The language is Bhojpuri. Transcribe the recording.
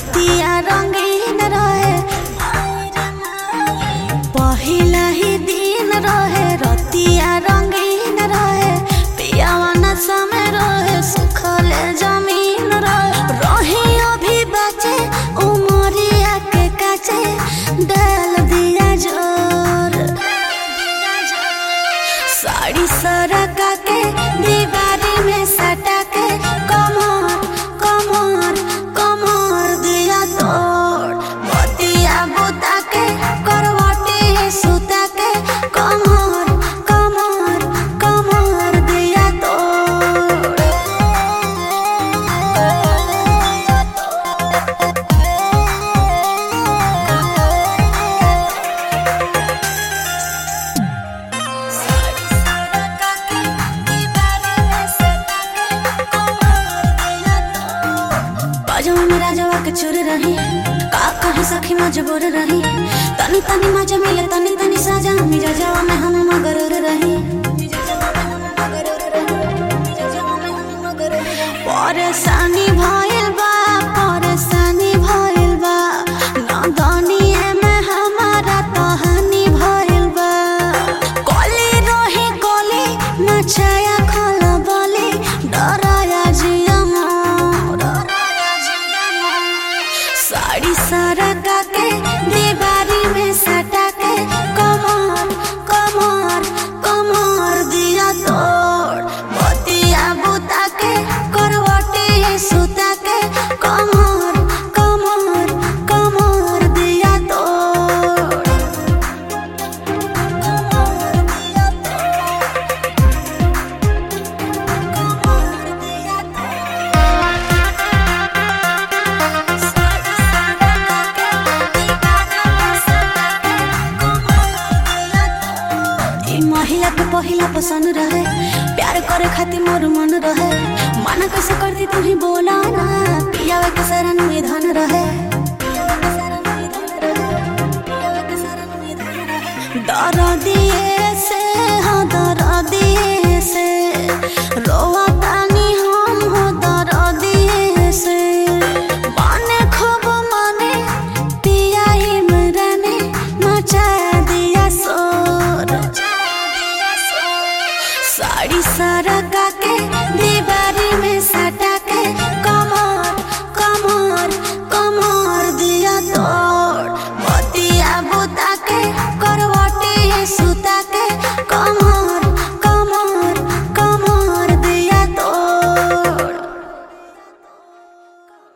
रतिया रंगीन रहे पहिला ही दिन रहे रतिया रंगीन रहे पियावाना समय रहे सुखले जमीन रहे रही अभी बचे उमरिया के काचे डाल दिया जोर साड़ी सरका के दीवारी में सटा के कमर कमर कमर दिया तोड़ बतिया बुता के करवटी सुता के कमर कमर कमर दिया तोड़ बाजवा में राजवा के चुर रही का कहीं सखी मजबूर रही तनी तनी मजा मिले तनी तनी साजा मिजाजवा में हम मगरूर रही परेशानी भइल बा परेशानी भइल बा नदनिए में हमारा कहानी भइल बा कली रही कली नचाया खल बली डराया जिया मोर साड़ी सरका के दीवारी में सटा के कमर कमर कमर दिया तोड़ बतिया बुता के करवटी सुता के कमर कमर कमर दिया तोड़ कमर दिया तोड़ कमर दिया ई महिला के पहिला पसंद रहे प्यार करे खातिर मोर मन रहे माना कैसे करती तू ही बोला ना पियावे के शरण में धन रहे दर दिए से हाँ दर दिए से रोवा तानी हम हो दर दिए से माने खूब माने पिया इमराने मचा दिया शोर साड़ी सरका के